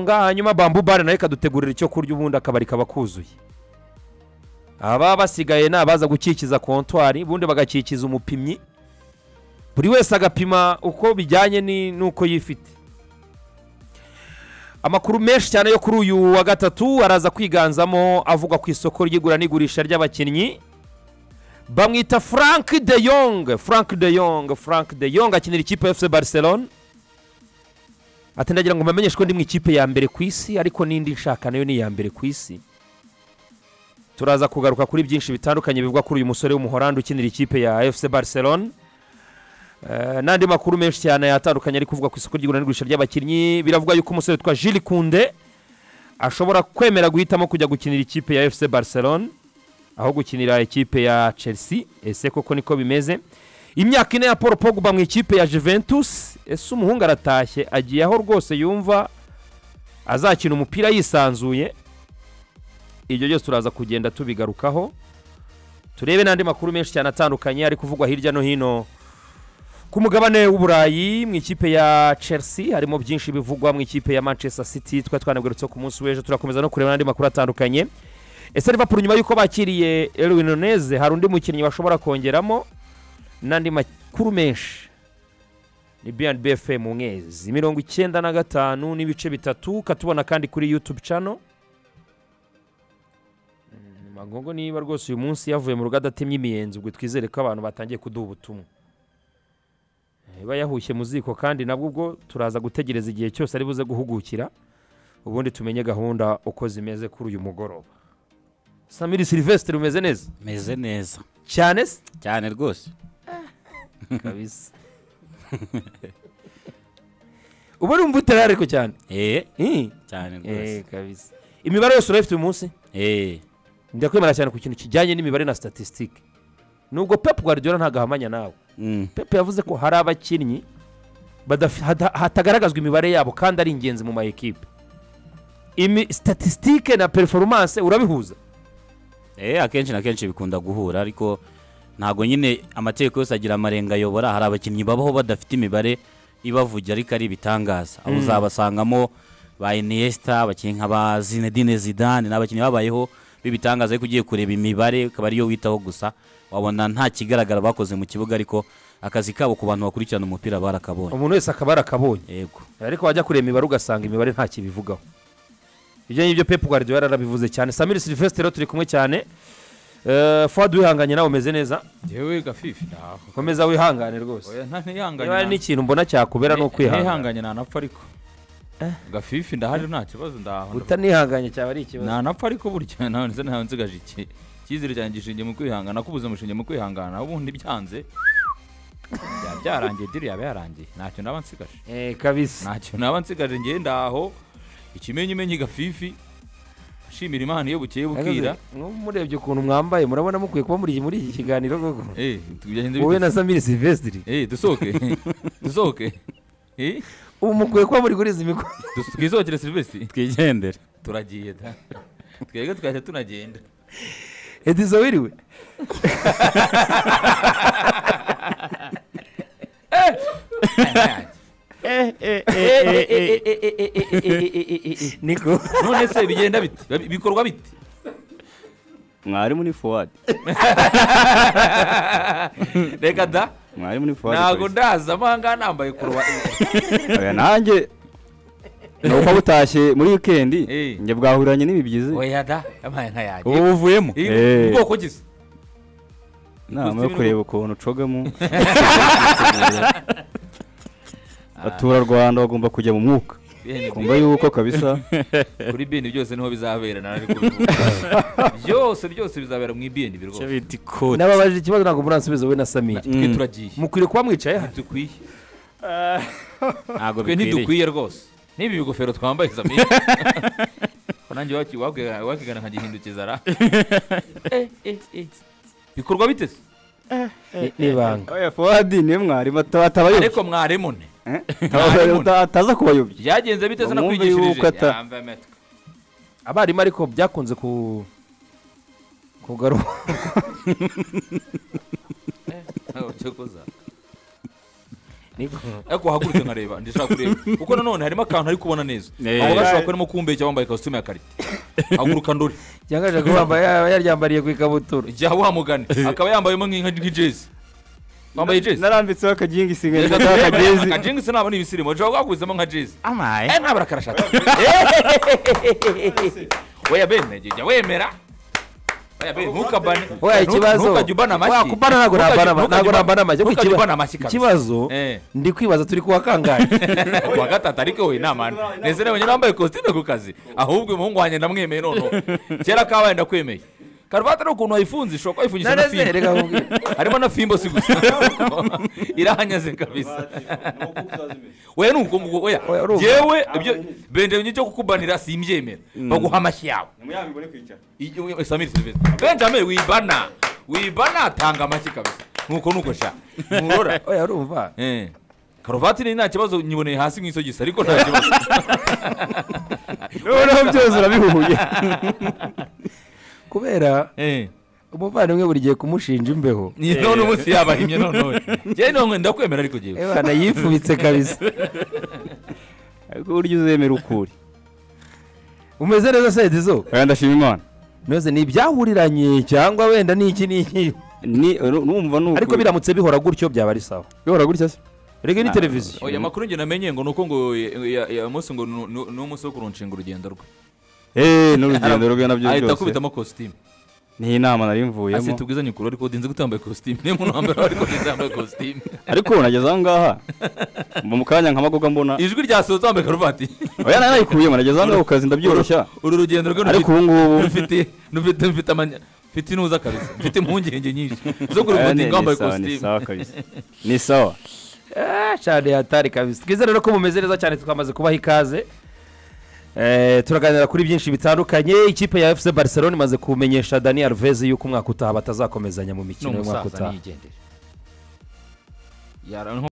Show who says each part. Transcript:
Speaker 1: hanyuma bambu bare nayo ikadutegurira icyo kurya ubundi akabari kaba kuzuye ababa basigaye ni abaza gukikiza kontwari ubundi bagakikiza umupimyi buri wese agapima uko bijyanye ni- n'uko yifite amakuru menshi cyane yo kuri uyu wa gatatu araza kwiganzamo avugwa ku isoko ry'igura n'igurisha ry'abakinnyi bamwita frank de yong frank de yong frank de yong akinira ikipe ya fc barcelone ati ndagira ngo mbamenyeshe ko ndi mu ikipe ya mbere ku isi ariko n'indi nshaka nayo ni iya mbere ku isi turaza kugaruka kuri byinshi bitandukanye bivugwa kuri uyu musore w'umuhorandi ukinira ikipe ya fc barcelone Eh, n'andi makuru menshi cyane atandukanye ari kuvugwa ku isoko ry'igura n'igurisha ry'abakinnyi biravugwa yuko umusore witwa jiri kunde ashobora kwemera guhitamo kujya gukinira ikipe ya fc barcelone aho gukinira ikipe ya chelsea ese koko niko bimeze imyaka ine ya paul pogba mu ikipe ya juventus ese umuhungu aratashye agiye aho rwose yumva azakina umupira yisanzuye ibyo byose turaza kugenda tubigarukaho turebe n'andi makuru menshi cyane atandukanye ari kuvugwa hirya no hino ku mugabane w'uburayi mu ikipe ya chelsea harimo byinshi bivugwa mu ikipe ya manchester city twari twanabigarutseho ku munsi w'ejo turakomeza no kureba n'andi makuru atandukanye ese liverpool nyuma y'uko bakiriye erwin noneze hari undi mukinnyi bashobora kongeramo n'andi makuru menshi ni bnb fm mu mwezi mirongo icyenda na gatanu n'ibice bitatu katubona kandi kuri youtube channel Mm, magongo niba rwose uyu munsi yavuye mu rugo adatemye imiyenzi ubwo twizere ko abantu batangiye kuduha ubutumwa iba yahushye mu ziko kandi nabwo ubwo turaza gutegereza igihe cyose ari buze guhugukira ubundi tumenye gahunda uko zimeze kuri uyu mugoroba samiri silivesitiri umeze neza
Speaker 2: meze neza
Speaker 1: cyane se
Speaker 2: cyane rwose
Speaker 1: kabisa uba urumva utarariko cyane
Speaker 2: eee
Speaker 1: Eh,
Speaker 2: cyane rwose
Speaker 1: eh, kabisa imibare yose urayifite uyu munsi
Speaker 2: eee
Speaker 1: ndakwemera cyane ku kintu kijyanye n'imibare na statisitike nubwo pepu guardiola ntagahamanya nawe pepe yavuze ko hari abakinnyi badafi- hada- hatagaragazwa imibare yabo kandi ari ingenzi mu ma ekipe imi statisitike na performance urabihuza
Speaker 2: eee akenshi na kenshi bikunda guhura ariko ntabwo nyine amategeko yose agira amarenga ayobora hari abakinnyi babaho badafite imibare ibavugira ariko ari ibitangaza aho uzabasangamo ba iniyesita abakinnyi nka ba zinedine zidane ni abakinnyi babayeho b'ibitangaza ariko ugiye kureba imibare ukaba ariyo witaho gusa wabona nta kigaragara bakoze mu kibuga ariko akazi kabo ku bantu bakurikirana umupira barakabonye
Speaker 1: umuntu wese akaba yarakabonye
Speaker 2: yego
Speaker 1: ariko wajya kureba imibare ugasanga imibare nta kibivugaho ibyo ngibyo pepu guardiola yarabivuze cyane samiri silivesitero turi kumwe cyane Eh, fuadi wihanganye nawe umeze neza
Speaker 3: yewe gafifi ntaho
Speaker 1: komeza wihangane rwose
Speaker 3: oya nta
Speaker 1: niba hari
Speaker 3: ntihanganye
Speaker 1: n'ikintu mbona cyakubera ni ukwihangana
Speaker 3: ntihanganye ntanapfa ariko gafifi ndahari nta kibazo ndaho
Speaker 1: utanihanganye cyaba ari ikibazo
Speaker 3: ntanapfa ariko burya nawe nzi nawe nzigaje iki icyizere cyanjye gishingiye mu kwihangana ko ubuzima bushingiye mu kwihangana ubundi byanze byaba byarangiye diri yaba yarangiye ntacyo naba nsigaje
Speaker 1: Eh, kabisa
Speaker 3: ntacyo naba nsigaje ngewe ndaho ikimenyimenyi gafifi ashimira imana iyo bukeye bukira
Speaker 1: murebye ukuntu mwambaye murabona mukwiye kuba muri muri iki kiganiro koko
Speaker 3: eh tugende
Speaker 1: wowe na samiri silvesitiri
Speaker 3: eh dusohoke dusohoke eh
Speaker 1: ubu mukwiye kuba muri kuri izi mikoro
Speaker 3: Dus- twizokere silvesitiri
Speaker 2: twigendere
Speaker 3: turagiye da twebwe twahita tunagenda
Speaker 1: edizo wiriwe niko
Speaker 3: none se bigenda bite Babi- bikorwa bite
Speaker 4: mwarimu ni fuwadi
Speaker 3: reka da
Speaker 4: mwarimu ni fuwadi
Speaker 3: ntago
Speaker 4: polisi.
Speaker 3: ndaza amahanga nambaye kuruwa
Speaker 4: Oya, nanjye nuko butashye muri wikendi
Speaker 3: Eh.
Speaker 4: njye bwahuranye n'ibibyizi
Speaker 3: oya da amaye nka yanjye
Speaker 2: ubu buvuyemo
Speaker 3: Eh,
Speaker 4: Eh.
Speaker 3: ubwoko gisa
Speaker 4: inama yo
Speaker 3: ikuzimu-
Speaker 4: kureba ukuntu ucogamo abaturarwanda bagomba kujya mu mwuka
Speaker 3: Bene
Speaker 4: kumva yuko kabisa
Speaker 3: kuri bini byose niho bizabera nari kubivuga. byose byose bizabera mu ibini
Speaker 2: icyo
Speaker 3: rwose
Speaker 2: bita ikoti
Speaker 1: nababajije ikibazo ntabwo muransubiza wowe na samiri
Speaker 3: twe turagiye
Speaker 1: mukwiye kuba mwicaye hano
Speaker 3: dukwiye
Speaker 2: ntabwo bikwiriye
Speaker 3: twe ntidukwiye rwose n'ibi bigofero twambaye zamiri nanjye waki- waki- wakigana nkagihindukiza ra Eh, eh, eh. bikorwa bite se
Speaker 1: n'ibanga
Speaker 4: oya fuwadi niwe mwarimu ata- atabayobya
Speaker 3: ariko mwarimu ne
Speaker 4: Eh?
Speaker 3: mwarimu.
Speaker 4: Ata- ataza kubayobya
Speaker 3: byagenze bite se
Speaker 4: Mwumve yuko
Speaker 3: nakwigishirije
Speaker 4: ata-
Speaker 3: Yambaye amatwi.
Speaker 1: abarimu ariko byakunze ku kugaruka
Speaker 3: Ntawe ucyo kuza.
Speaker 1: niko
Speaker 3: ariko wahagurutse nkareba ndishaka kureba kuko nanone harimo akantu ari kubona neza
Speaker 2: Eh.
Speaker 3: abo gashobora kuba arimo kumbeshya wambaye ikositimu ya karite haguruka ndore
Speaker 1: yangaje ko wambaye yaryambariye ku ikabutura
Speaker 3: jya wamugane akaba yambayemo nk'inka- nk'ijezi wambaye jezi
Speaker 4: narambitseho akagingisi nkajya gataha akagezi
Speaker 3: akajingisi ntabwo ni ibisirimu ushobora kubagurizamo nka jezi
Speaker 2: amaye
Speaker 3: eh ntabwo arakarashaka weya bene jya wemera Oya be, ntukabane
Speaker 1: oya
Speaker 3: Ntuka-
Speaker 1: ikibazo
Speaker 3: ntukajya ubana amashyi
Speaker 1: wakubana ntabwo
Speaker 3: Ntukajya-
Speaker 1: nabana
Speaker 3: ntukajya
Speaker 1: ntabwo
Speaker 3: ubana-
Speaker 1: nabana amashyi Ariko
Speaker 3: ntukajya
Speaker 1: ikiba-
Speaker 3: ubana amashyi kabisa.
Speaker 1: ikibazo
Speaker 3: Eh.
Speaker 1: ndi kwibaza turi kuwa kangahe
Speaker 3: kuwa gatatu ariko we namana nezere wenyine wambaye ikositimu ku kazi ahubwo umuhungu wanjye ndamwemeye noneho kera kabaye ndakwemeye karuvati ari ukuntu wayifunze ishobora kuba wayifungisha na
Speaker 1: Nanezere, reka
Speaker 3: fimbo
Speaker 1: nkubwire.
Speaker 3: harimo na fimbo si gusa irahanyaze kabisa weya ni uko nguko oya
Speaker 1: Oya, urumva.
Speaker 3: yewe ibyo benjamin cyo kukubanira simbyemera baguha amashyi yawe I- i- samir silvestre benjamin wibana wibana tanga amashyi kabisa nuko nuko sha nurora
Speaker 1: oya urumva
Speaker 3: Eh. karuvati ni nta kibazo nyiboneye hasi mu isogisi ariko nta kibazo
Speaker 4: noneho byose urabihuye
Speaker 1: kubera
Speaker 3: Eh.
Speaker 1: umuvandimwe buri gihe kumushinja imbeho
Speaker 3: Ni none umunsi yabahimye none njyewe none ndakwemera ariko njyewe
Speaker 1: ebana yifubitse kabisa
Speaker 4: ariko burya uzemera ukuri
Speaker 1: umeze neza sedizo
Speaker 4: oya ndashima imana
Speaker 1: noze ni ibyahuriranye cyangwa wenda ni iki n'iki
Speaker 4: ni uru- numva ni
Speaker 1: ariko biramutse bihora gutyo byaba ari sawa
Speaker 4: bihora gutya se
Speaker 1: rege ni televiziyo
Speaker 3: oya amakuru njye namenye ngo nuko ngo umunsi ngo nu- nu- ni umunsi wo kuronshinga urugendo rwe
Speaker 4: eee n'urugendo rwe nabyo
Speaker 3: ahita
Speaker 4: byose
Speaker 3: akubitamo kositimu
Speaker 4: ni inama nari
Speaker 3: ase
Speaker 4: mvuyemo
Speaker 3: tubwizanye ukuri ariko udinze gutambaye kositimu niyo muntu wambere ariko udinze yambaye kositimu
Speaker 4: ariko nageze aho ngaha mba mu kanya nk'amagoga mbona
Speaker 3: ijwi ryasohotse wambaye karuvati
Speaker 4: oya nari nayikuyemo nageze aho ngaho ku kazi ndabyoroshya
Speaker 3: uru rugendo rwe
Speaker 4: ariko ubu ngubu
Speaker 3: rufite rufite rufite amanya mfite inuza kabisa mfite impungenge nyinshi zo
Speaker 4: oya, ni-
Speaker 3: kurugutinga
Speaker 4: ni
Speaker 3: wambaye
Speaker 4: sawa ni
Speaker 3: kositimu
Speaker 4: sawa kabisa ni sawa
Speaker 1: Ah, cyane hatari kabisa twize rero ko mumeze neza cyane twamaze kubaha ikaze Eh, turaganira kuri byinshi bitandukanye ikipe ya fc barcelona imaze kumenyesha dani alves yuko umwaka utaha batazakomezanya mu mikino y'umwaka utaha
Speaker 3: niyigendera